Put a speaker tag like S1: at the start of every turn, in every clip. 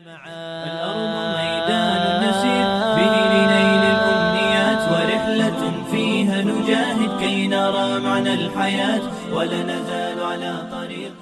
S1: الأرض ميدان نسير به لنيل الأمنيات ورحلة فيها نجاهد كي نرى معنى الحياة ولا نزال على طريق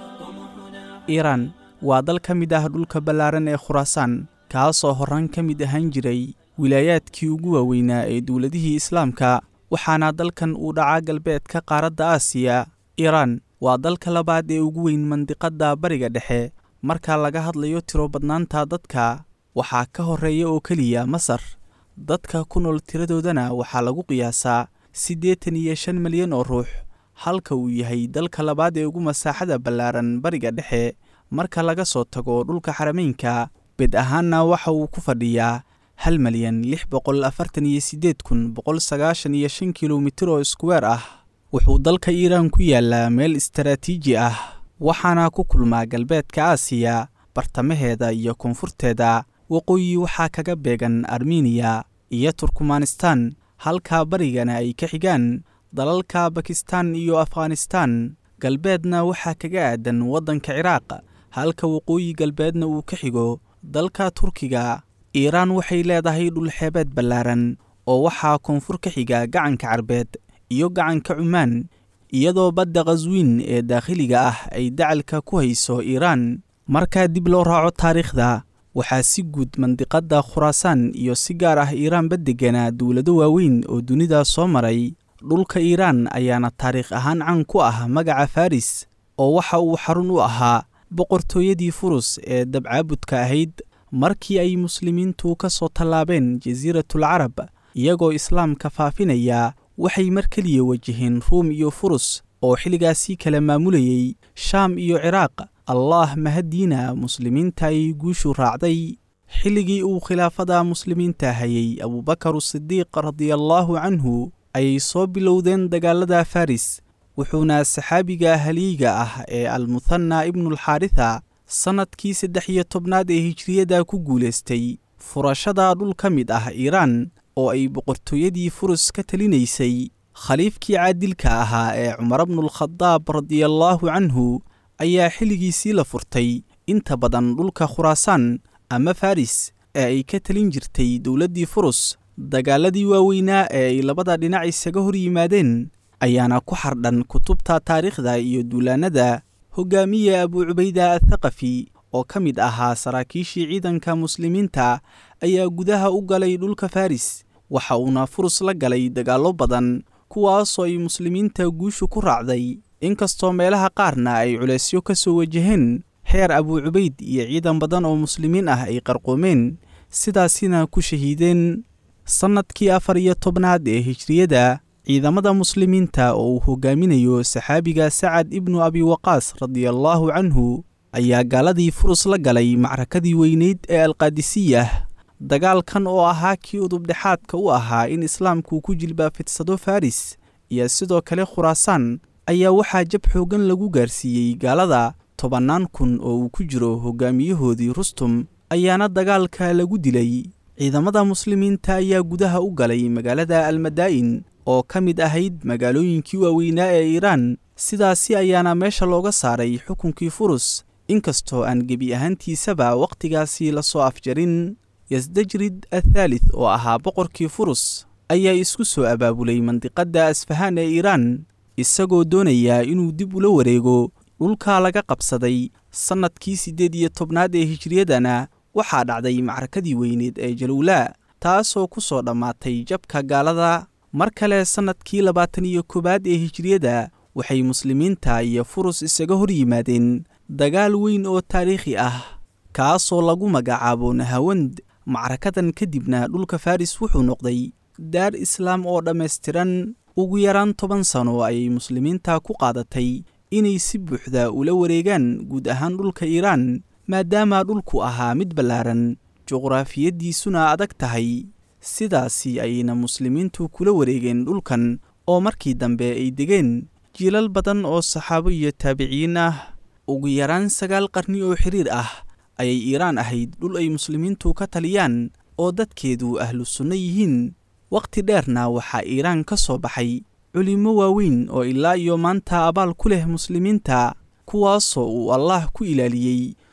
S2: iiraan waa dal ka mid ah dhulka ballaaran ee khuraasaan kaasoo horaan ka mid ahaan jiray wilaayaadkii ugu waaweynaa ee dowladihii islaamka waxaana dalkan uu dhacaa galbeedka qaaradda aasiya iiraan waa dalka labaad ee ugu weyn mandiqadda bariga dhexe marka laga hadlayo tiro badnaanta dadka waxaa ka horreeya oo keliya masar dadka ku nool tiradoodana waxaa lagu qiyaasaa siddeetan iyo shan milyan oo ruux halka uu yahay dalka labaad ee ugu masaaxada ballaaran bariga dhexe marka laga soo tago dhulka xarameynka bed ahaanna waxa uu ku fadhiyaa hal malyan lix boqol afartan iyo siddeed kun boqol sagaashan iyo shan kilomitir oo iskuweer ah wuxuu dalka iiraan ku yaalaa meel istaraatiiji ah waxaana ku kulmaa galbeedka aasiya bartamaheeda iyo koonfurteeda waqooyi waxaa kaga beegan armeniya iyo turkmanistan halka barigana ay ka xigaan dalalka bakistan iyo afghanistan galbeedna waxaa kaga aadan waddanka ciraaq halka waqooyi galbeedna uu ka xigo dalka turkiga iiraan waxay leedahay dhulxeebeed ballaaran oo waxaa koonfur ka xiga gacanka carbeed iyo gacanka cumaan iyadoo badda khaswiin ee daakhiliga ah ay dacalka ku hayso iiraan markaa dib loo raaco taariikhda waxaa si guud mandiqadda khuraasaan iyo si gaar ah iiraanba degganaa dowlado waaweyn oo dunida soo maray dhulka iiraan ayaana taariikh ahaan caan ku ah magaca faris oo waxa uu xarun u ahaa boqortooyadii furus ee dabcaabudka ahayd markii ay muslimiintu ka soo tallaabeen jasiiratul carab iyagoo islaamka faafinaya waxay mar keliya wajaheen ruum iyo furus oo xilligaasii kala maamulayay shaam iyo ciraaq allaah mahaddiina muslimiinta ay guushu raacday xilligii uu khilaafada muslimiinta hayay abubakar sidiiq radiallaahu canhu ayay soo bilowdeen dagaalada faris wuxuuna saxaabiga halyeyga ah ee almuthana ibnulxaaritha sannadkii saddex iyo tobnaad ee hijriyada ku guulaystay furashada dhul ka mid ah iiraan oo ay boqortooyadii furus ka talinaysay khaliifkii caadilka ahaa ee cumar bnulkhadaab radiallaahu canhu ayaa xilligiisii la furtay inta badan dhulka khuraasaan ama faris ee ay ka talin jirtay dowladdii furus dagaaladii waaweynaa ee ay labada dhinac isaga hor yimaadeen ayaana ku xardhan kutubta taariikhda iyo duulaannada hogaamiye abuu cubayda athaqafi oo ka mid ahaa saraakiishii ciidanka muslimiinta ayaa gudaha u galay dhulka faris waxa uuna furus la galay dagaallo badan kuwaasoo ay muslimiinta guushu ku raacday inkastoo meelaha qaarna ay culeysyo ka soo wajaheen xeer abuu cubayd iyo ciidan badan oo muslimiin ah ay qarqoomeen sidaasina ku shahiideen sannadkii afar iyo tobnaad ee hijriyada ciidamada muslimiinta oo uu hogaaminayo saxaabiga sacad ibnu abi waqaas radiallaahu canhu ayaa gaaladii furus la galay macrakadii weyneyd ee alqaadisiyah dagaalkan oo ahaa kii udubdhexaadka u ahaa in islaamku ku jilbaafidsado faris iyo sidoo kale khuraasaan ayaa waxaa jab xooggan lagu gaarsiiyey gaalada tobannaan kun oo uu ku jiro hogaamiyahoodii rustum ayaana dagaalka lagu dilay ciidamada muslimiinta ayaa gudaha u galay magaalada almadaa'in oo ka mid ahayd magaalooyinkii waaweynaa ee iiraan sidaasi ayaana meesha looga saaray xukunkii furus inkastoo aan gebi ahaantiisaba wakhtigaasi la soo afjarin yasdajrid athaalith oo ahaa boqorkii furus ayaa isku soo abaabulay mandiqadda asfahaan ee iiraan isagoo doonaya inuu dib ula wareego dhulka laga qabsaday sannadkii siddeed iyo tobnaad ee hijriyadana waxaa dhacday macrakadii weyneed ee jalowlaa taasoo ku soo dhammaatay jabka gaalada mar kale sannadkii labaatan iyo koowaad ee hijriyada waxay muslimiinta iyo furus isaga hor yimaadeen dagaal weyn oo taariikhi ah kaasoo lagu magacaabo nahawand macrakadan kadibna dhulka faris wuxuu noqday daar islaam oo dhammaystiran ugu yaraan toban sano ayay muslimiinta ku qaadatay inay si buuxda ula wareegaan guud ahaan dhulka iiraan maadaama dhulku ahaa mid ballaaran juqraafiyaddiisuna adag tahay sidaasi ayayna muslimiintu kula wareegeen dhulkan oo markii dambe ay degeen jiilal badan oo saxaabo iyo taabiciyiin ah ugu yaraan sagaal qarni oo xiriir ah ayay iiraan ahayd dhul ay muslimiintu ka taliyaan oo dadkeedu ahlu sunno yihiin wakhti dheerna waxaa iiraan ka soo baxay culimmo waaweyn oo ilaa iyo maanta abaal ku leh muslimiinta kuwaasoo uu allaah ku ilaaliyey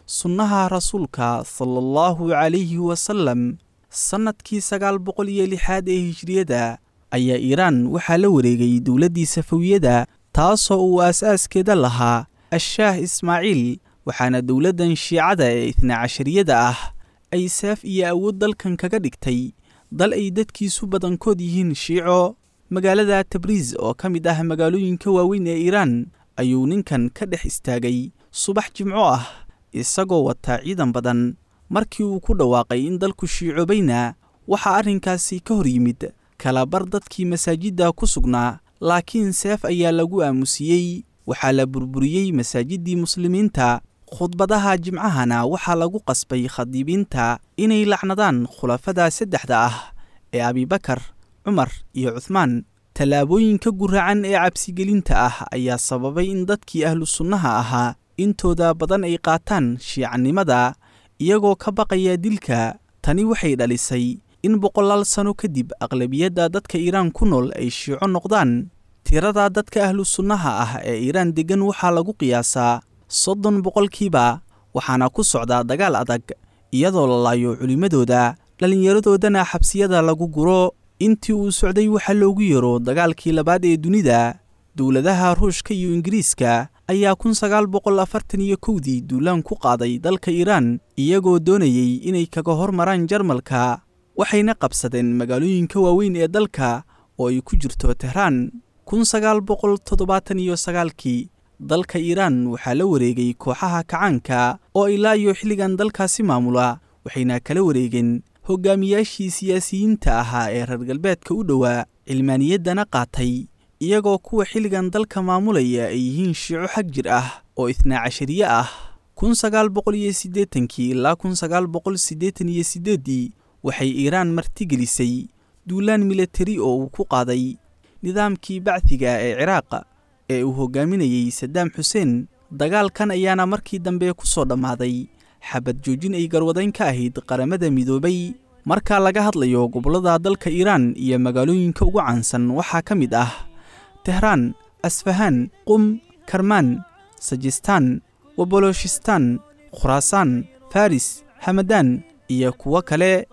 S2: sunnaha rasuulka sala allahu calayhi wasalam sannadkii sagaal boqol iyo lixaad ee hijriyada ayaa iiraan waxaa la wareegay dowladdii safawiyada taasoo uu aas-aaskeeda lahaa ashaah ismaaciil waxaana dowladdan shiicada ee itna cashariyada ah ay saaf iyo awood dalkan kaga dhigtay dal ay dadkiisu badankood yihiin shiico magaalada tabriis oo ka mid ah magaalooyinka waaweyn ee iiraan ayuu ninkan ka dhex istaagay subax jimco ah isagoo wataa ciidan badan markii uu ku dhawaaqay in dalku shiicobayna waxaa arrinkaasi ka hor yimid kalabar dadkii masaajidda ku sugnaa laakiin seef ayaa lagu aamusiyey waxaa la burburiyey masaajiddii muslimiinta khudbadaha jimcahana waxaa lagu qasbay khadiibiinta inay lacnadaan khulafada saddexda ah ee abibakar cumar iyo cuhmaan tallaabooyinka guracan ee cabsigelinta ah ayaa sababay in dadkii ahlu sunnaha ahaa intooda badan ay qaataan shiicanimada iyagoo ka baqaya dilka tani waxay dhalisay in boqolaal sano kadib aqlabiyadda dadka iiraan ku nool ay shiico noqdaan tirada dadka ahlu sunnaha ah ee iiraan deggan waxaa lagu qiyaasaa soddon boqolkiiba waxaana ku socdaa dagaal adag iyadoo la laayo culimmadooda dhallinyaradoodana xabsiyada lagu guro intii uu socday waxaa loogu yaro dagaalkii labaad ee dunida dowladaha ruushka iyo ingiriiska ayaa kun sagaal boqol afartan iyo kowdii duulaan ku qaaday dalka iiraan iyagoo doonayey inay kaga hormaraan jarmalka waxayna qabsadeen magaalooyinka waaweyn ee dalka oo ay ku jirto tehraan kun sagaal boqol toddobaatan iyo sagaalkii dalka iiraan waxaa la wareegay kooxaha kacaanka oo ilaa iyo xilligan dalkaasi maamula waxayna kala wareegeen hogaamiyaashii siyaasiyiinta ahaa ee reer galbeedka u dhowaa cilmaaniyaddana qaatay iyagoo kuwa xilligan dalka maamulaya ay yihiin shiico xag jir ah oo itnaa cashariye ah kun sagaal boqol iyo siddeetankii ilaa kun sagaal boqol siddeetan iyo siddeeddii waxay iiraan martigelisay duulaan milatari oo uu ku qaaday nidaamkii bacdiga ee ciraaq ee uu hogaaminayey sadaam xuseen dagaalkan ayaana markii dambe ku soo dhammaaday xabad joojin ay garwadayn ka ahayd qaramada midoobay marka laga hadlayo gobollada dalka iiraan iyo magaalooyinka ugu caansan waxaa ka mid ah tehraan asfahaan qum karmaan sajistaan waboloshistaan khuraasaan faris hamadaan iyo kuwo kale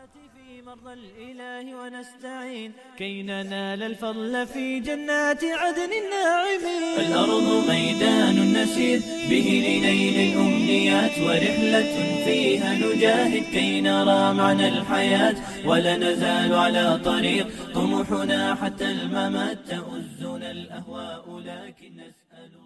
S1: ونستعين كي ننال الفضل في جنات عدن الناعمين الأرض ميدان نسير به لنيل الأمنيات ورحلة فيها نجاهد كي نرى معنى الحياة ولا نزال على طريق طموحنا حتى الممات تؤزنا الأهواء لكن نسأل